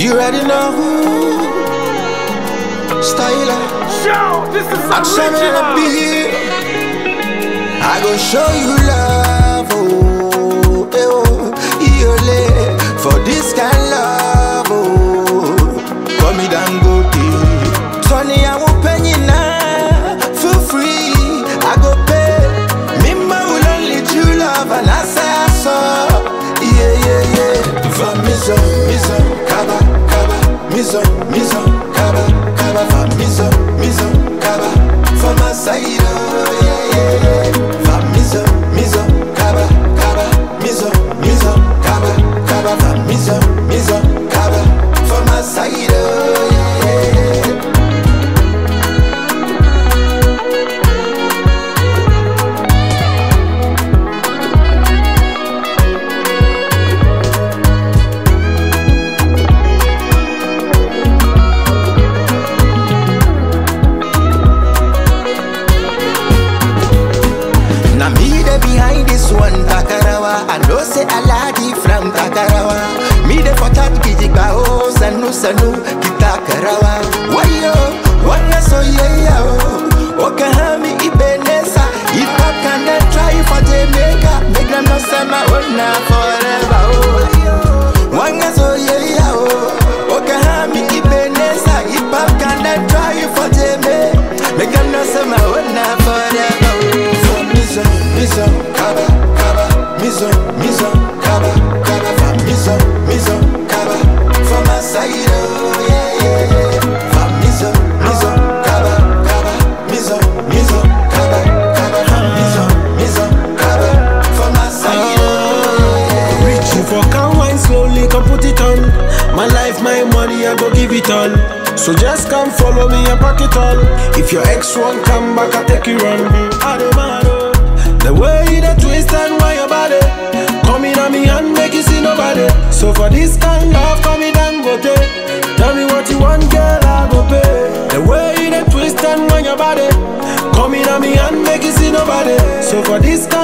You already know who. Styler. Yo, this is Action and original. be I go show you love, oh, eh, oh, yole, for this kind love, oh, call me Dangote. Tony, I won't pay you now, feel free, I go pay. Mima will only true love, and I say I saw, yeah, yeah, yeah. For miso, miso, kaba, kaba, miso, miso, kaba, kaba, for miso, miso, kaba, for my side, oh, yeah, yeah, yeah. For miso, miso, kaba, kaba, miso, miso, kaba, kaba, for miso, miso, kaba, for my side, oh, yeah, yeah, yeah. Now me the behind this one Takarawa I know say Aladi from Takarawa Me the for that kijigba oh Sanu sanu kitakarawa Wayo Wana so yeah yeah oh Okahami ibenesa If I can then try for Jamaica Make them no say my own now forever oh Wanga so yeah yeah oh Okahami ibenesa If I can then try for Jamaica Make them no say my own now forever oh For miso, miso, kaba, kaba Miso, miso, kaba, kaba For miso, miso, kaba For my side oh yeah yeah yeah For miso, miso, kaba, kaba Miso, miso, kaba, kaba For miso, miso, kaba For my side oh yeah yeah Reaching for can wine slowly, come put it on. My life, my money, I go give it all. So just come follow me and pack it all. If your ex won't come back, I take you run. I don't mind. oh. The way you the twist and why your body. Come in on me and make you see nobody. So for this kind of come in and go Tell me what you want, girl, I go pay. The way you the twist and why your body. Come in on me and make you see nobody. So for this kind